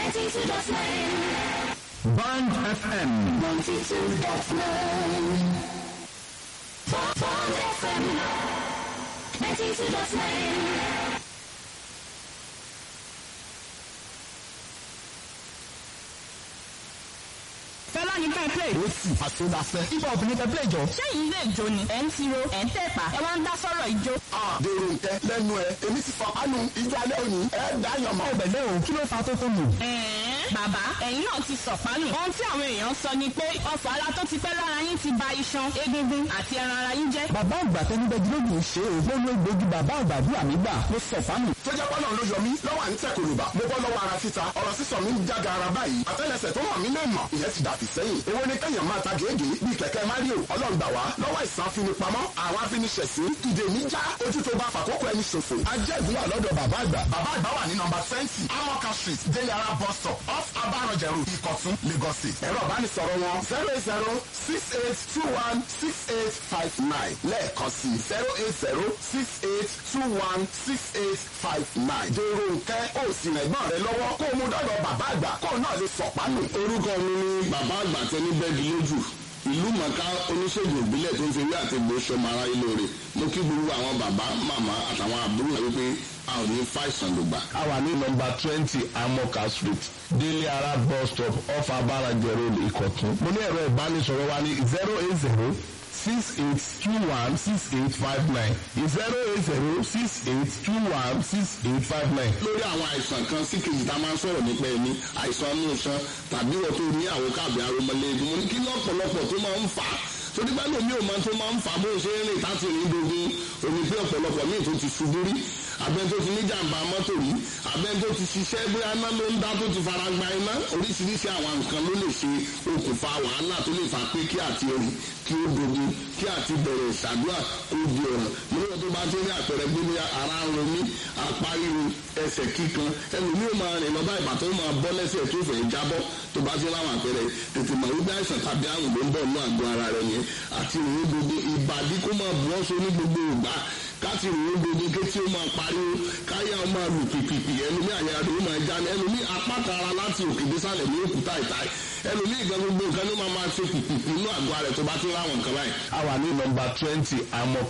Band FM. fẹlá ní ká ẹ play. ó sì àṣọdàfẹ́. ibà obìnrin tẹ play jọ. sẹ́yìn ilé ìjó ni ẹ̀ ń tiro ẹ̀ ń tẹ̀pà ẹ̀ wá ń dá sọ́rọ̀ ìjó. dèrò nkẹ lẹ́nu ẹ èmi ti fọ kánú ìjọ alẹ́ òní ẹ dá yàn mọ́. ọbẹ̀ o kí ló fa tó tó mù. ẹ̀ẹ́n bàbá ẹ̀yin náà ti sọ̀pánù. ohun tí àwọn èèyàn sọ ni pé ọ̀fọ̀ ara tó ti pẹ́ lára yín ti ba iṣan egungun àti ẹran ara yín jẹ́. Bàbá àgbà tẹnubẹ́jú lóògùn ṣe é gbóná gbòógì bàbá àgbà bí àmì gbà ló sọ fáàmì. tó jẹ́ pọ́nà ló yọ mí lọ́wọ́ à ń tẹ̀ kòlùbà mo bọ́ lọ́wọ́ ara títa ọ̀rọ̀ sísọ mi ń jága ara báyìí àtẹ́lẹsẹ̀ tó hàn mí lè mọ̀ ìyẹn ti dàbí sẹ́yìn èwo ni kẹ́yàn máa ta gèégèé bíi kẹ̀kẹ́ mario ọlọ́ngbà wá lọ́wọ́ ìsàn afinipamọ́ àwọn afiniṣẹ̀sí ìdè mi já ojú tó bá fàkókò ẹni ṣòfò ajẹ́ ìdúrà lọ́dọ̀ bàbá àgbà bàbá àgbà wà ní nọmba twenty amoka street deyara bus stop off abarọ̀jẹ̀rù ìkọ̀tún lagos state ẹ̀rọ ìbánisọ̀rọ̀ wọn zero eight zero six eight two one six eight five nine lẹ́ẹ̀kan sí zero eight zero six eight two one six eight five nine. dèrò nkẹ́ ó sì rẹ̀gbọ́n rẹ lọ́wọ́ kó o mú dọ́dọ̀ bàbá àgbà kó o náà lè sọ̀pánù. orúkọ mi ni bàbá àgbà tẹni bẹ́ẹ̀dì lójú ìlú mọ̀ká oníṣègùn ìbílẹ̀ tó ń fi ewé àti egbò ṣọmọ ara ilé rẹ̀ mo kí gbogbo àwọn bàbá màmá àtàwọn àbúrò rẹ̀ wípé a ò ní fàìsàn lògbà. a wà ní nọmba twenty amoka street délé ara bus stop off abarajẹ road ìkọ̀tún. mo ní ẹ̀rọ ìbánisọ̀rọ̀ wa ní zero eight zero six eight two one six eight five nine zero eight zero six eight two one six eight five nine. lórí àwọn àìsàn kan sí kejì tá a máa ń sọ̀rọ̀ nípa ẹni àìsàn inú iṣan tàbí wọ́n tó ní àwọn káàbì aromọlẹ́gun mo ní kí lọ́pọ̀lọpọ̀ tó máa ń fà á torí bá lómi ò máa tó máa ń fà á bó ṣe ń rìn láti rìn dogun omi pé ọ̀pọ̀lọpọ̀ míì tó ti ṣubú rí abẹ́ni tó ti ní jàǹbá mọ́tò rí abẹ́ni tó ti ṣiṣẹ́ bóyá iná ló ń dá tó ti fara gba iná oríṣiríṣi àwọn nǹkan ló lè ṣe okùnfà wàhálà tó lè fà pé kí àti rìn kí ó dogun kí àti bẹ̀rẹ̀ ìṣàdúrà kó di ọ̀ràn níwọ̀n tó bá ti ní àpẹẹrẹ gbé ní ara ń romí apá ríru ẹsẹ̀ kíkan ẹlòmíì máa rìn lọ́ba ìbàtọ́ máa bọ́ lẹ́sẹ̀ tó fẹ́ jábọ́ tó bá ti láwọn àpẹẹrẹ tètè mọ̀ wípé àìsàn tàbí àrùn ló ń bọ̀ ní àgọ́ ara rẹ̀ yẹn àti ìrìn gbogbo ìbàdí kó máa bù ọ́ so ní gbogbo ìgbà káti ìrìn gbogbo kétí ó máa pariwo káyà ó máa lù pìpìpì ẹlòmíì àyà rẹ̀ ó máa já ní ẹlòmíì apáta ara láti òkè désàlẹ̀ ní òkúta ìta ẹlòmíì gan gbogbo nǹkan ló máa máa ṣe pìpìpì inú àgọ́ ara rẹ̀ tó bá ti láwọn nǹkan báyìí. a wà ní nọmba twenty amoka